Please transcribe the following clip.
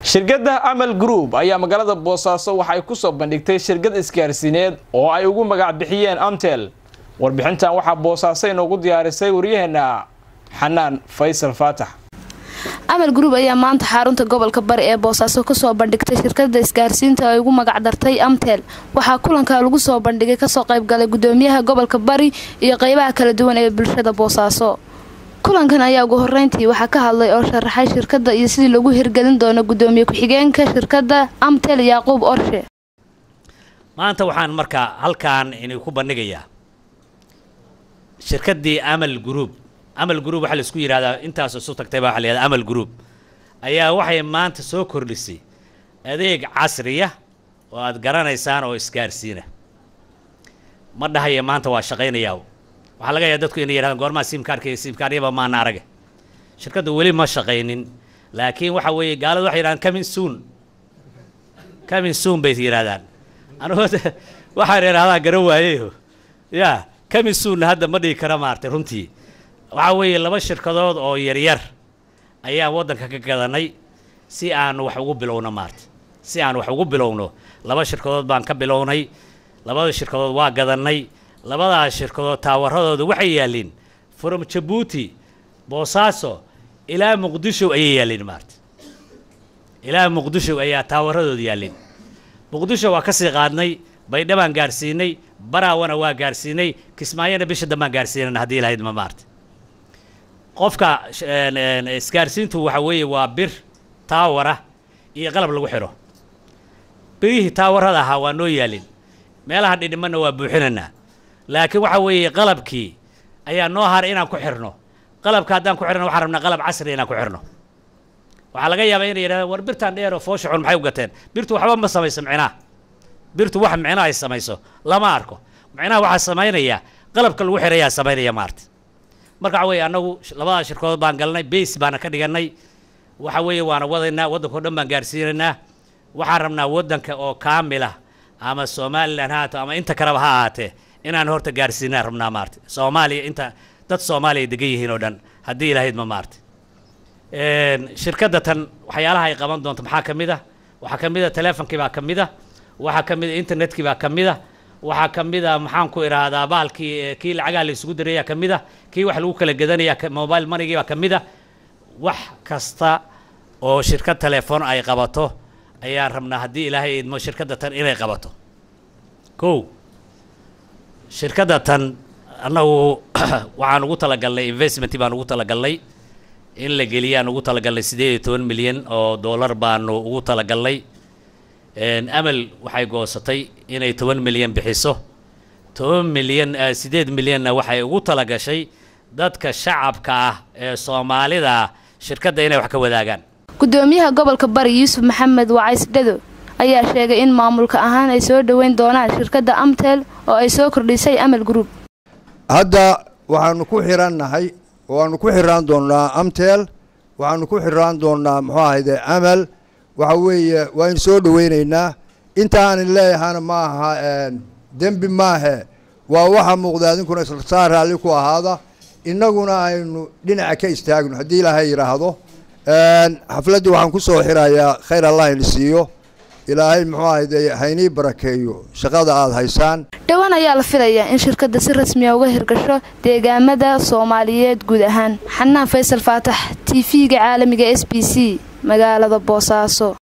shirkadda amal group ayaa magaalada boosaaso waxay ku soo bandhigtay shirkad isgaarsiineed oo ay ugu magac bixiyeen amtel warbixintan waxaa boosaaso inoogu diyaarisay waryaheena xanaan faysal faatax amal group ayaa maanta xarunta gobolka bari ee boosaaso kusoo bandhigtay shirkada isgaarsiinta ay ugu magac dartay amtel waxaa kulanka lagu soo bandhigay kasoo qaybgalay gudoomiyaha gobolka bari iyo qeybaha kala duwan ee bulshada boosaaso kulankan ayaa ugu horeyntii waxaa ka hadlay oo sharaxay shirkadda iyo sidii lagu hirgelin doono gudoomiye ku-xigeenka shirkadda amtel yaaquub orshe maanta waxaan markaa halkaan idinku bandhigayaa shirkaddii amal group amal group waxaa laisku yidhahdaa intaas isu tagtay baa waxa la yihahdaa amal group ayaa waxay maanta soo kordhisay adeeg casriya oo aad garanaysaan oo isgaarsiina ma dhahaya maanta waa shaqaynayaa waxaa laga yaaba dadku inay yidhahdaan goormaa simkaarka iyo simkaaryaba maana arage shirkaddu weli ma shaqaynin laakiin waxa weeye gaaladu waxay yidhahdaan coming soon coming soon bay yidhahdaan anugu waxaan idhahdaa garan waayeyo ya coming soonna hadda ma dhigi kara maartay runtii waxaa weeye laba shirkadood oo yaryar ayaan waddanka ka gadanay si aan wax ugu bilowno maarta si aan wax ugu bilowno laba shirkadood baan ka bilownay labada shirkadood waa gadannay labadaas shirkadood taawaradooda waxay yaalliin from jabuuti boosaaso ilaa muqdisho ayay yaalliin maarta ilaa muqdisho ayaa taawaradooda yaalliin muqdisho waa ka sii qaadnay baydhabaan gaarsiinay baraawana waa gaarsiinay kismaayona bisha dambaan gaarsiinana haddii lahayd ma maarta qofka isgaarsiintu waxa weeye waa bir taawara iyo qalab lagu xidho birihii taawarada ahaa waa noo yaalin meelaha dhidhimanna waa buuxinaynaa laakiin waxa weeye qalabkii ayaa noo haray inaan ku xirno qalabka haddaan ku xirno waxaan rabnaa qalab casri inaan ku xirno waxaa laga yaabaa inay yidhahdaan war birtaan dheer oo foosha xun maxay u gateen birtu waxba ma samayso micnaha birtu wax micno ay samayso lama arko micnaha waxaa samaynaya qalabka lagu xirayaa samaynaya maarta marka waxa weeye annagu labadaas shirkadood baan galnay base baana ka dhigannay waxa weeye waana wadaynaa waddanka o dhan baan gaarsiinaynaa waxaan rabnaa waddanka oo kaamila ama somalilan ha haato ama inta kaleba ha ahaatee inaan horta gaarsiinaan rabnaa maarta soomaaliya inta dad soomaaliya degan yihiin oo dhan haddii ilahayd ma maarta shirkadda tan waxyaalaha ay qaban doonto maxaa ka mid a waxaa ka mid a teleefonkii baa ka mid a waxaa ka mid a internetkii baa ka mid a waxaa ka mid a maxaan ku idhaahdaa baalkii kii lacagaha la isugu dirayaa ka mid a kii wax lagu kala gadanaya mobile monigii baa ka mid a wax kasta oo shirkad telefoon ay qabato ayaan rabnaa haddii ilaahay idmo shirkadda tan inay qabato kow shirkadda tan annagu waxaan ugu talagalnay investment baan ugu talagalnay in la geliyaan ugu talagalnay siddeed iyo toban milyan oo dollar baanu ugu talagalnay amal waxay goosatay inay toban milyan bixiso toban milyan siddeed milyanna waxay ugu talagashay dadka shacabka ah ee soomaalida ah shirkadda inay wax ka wadaagaan gudoomiyaha gobolka bari yuusuf maxamed wacays dhado ayaa sheegay in maamulka ahaan ay soo dhoweyn doonaan shirkadda amtel oo ay soo kordhisay amal group hadda waxaanu ku xirannahay waanu ku xiraan doonnaa amtel waxaanu ku xiraan doonnaa muxuu ahayde amal waxa weeye waaynu soo dhoweynaynaa intaanan leeyahana ma aha dembi maahe waa waxa muuqda adinkuna islasaa raalli ku ahaada innaguna aynu dhinaca ka istaagno haddii ilaahay yidhaahdo xafladdii waxaan ku soo xirayaa khayr allah ini siiyo ilaahay muxuu ahayde haynii barakeeyo shaqada aada haysaan dhowaan ayaa la filayaa in shirkadda si rasmiya uga hirgasho deegaamada soomaaliyeed guud ahaan xanaan faysal faatax t v-ga caalamiga s b c magaalada boosaaso